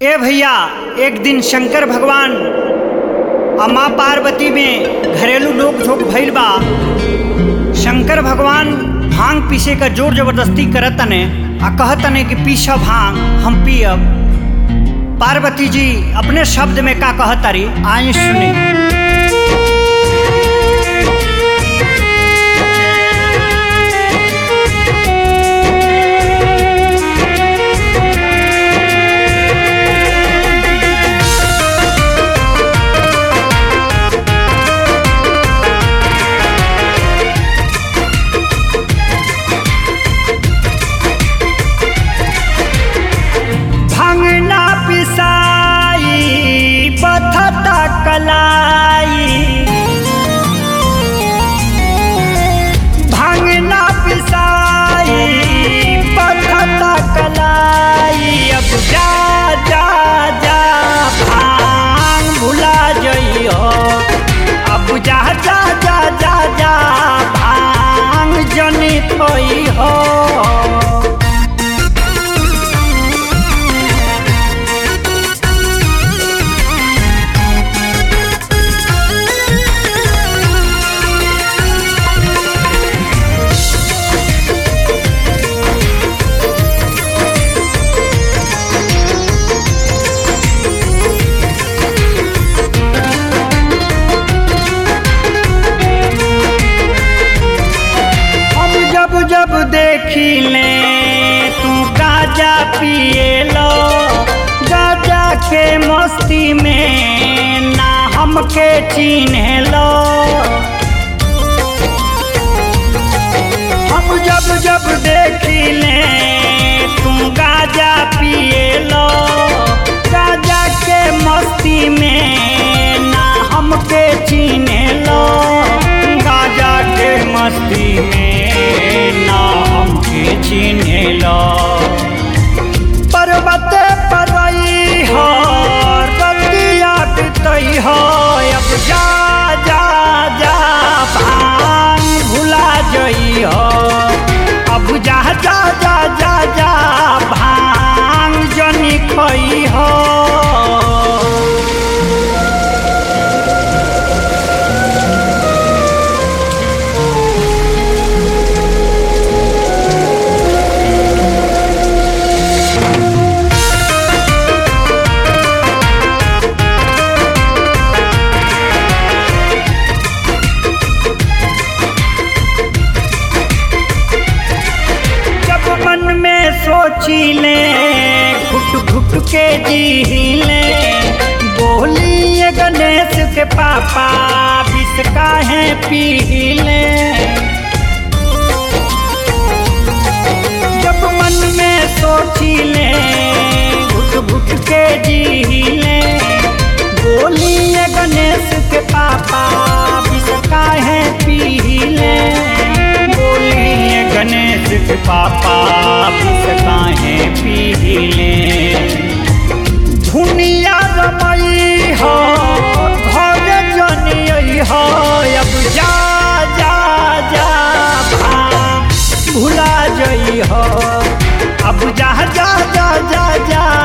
ए भैया एक दिन शंकर भगवान आ माँ पार्वती में घरेलू नोक झोंक भइल बा शंकर भगवान भांग पीसे का जोर जबरदस्ती करतने आ कहतने कि पीछा भांग हम पियब पार्वती जी अपने शब्द में का कहतारी आए सुनी भांगना पिसाई बथता कलाई भांगना पिसाई बथता कलाई अब जा जा जा भांग भुला जइयो अब जा जा जा जा जा भांग जनी थई हो हम जब जब देखी ले तू गाजा पिए लो गाजा के मस्ती में ना हमके चिन्ह लो हम जब जब देखी ले तू गाजा पिए लो गाजा के मस्ती में ना हमके चिन्ह लो गाजा के मस्ती में ना हमके चिन्ह लो पर्वत पर हो रतिया बितई हो अब जा जा जा भांग भुला जई हो अब जा जा जा जा जा भांग जनी खई हो जब मन में सोची ले घुट घुट के जी ले बोलिए गणेश के पापा विष काहे पी ले जब मन में सोची ले घुट घुट के जी ले बोलिए गणेश के पापा विष काहे पी ले बोलिए गणेश के पापा विष काहे पी ले दुनिया रमई हो घर जनियई हो अब जा जा जा भांग भुला जई हो अब जा जा जा जा जा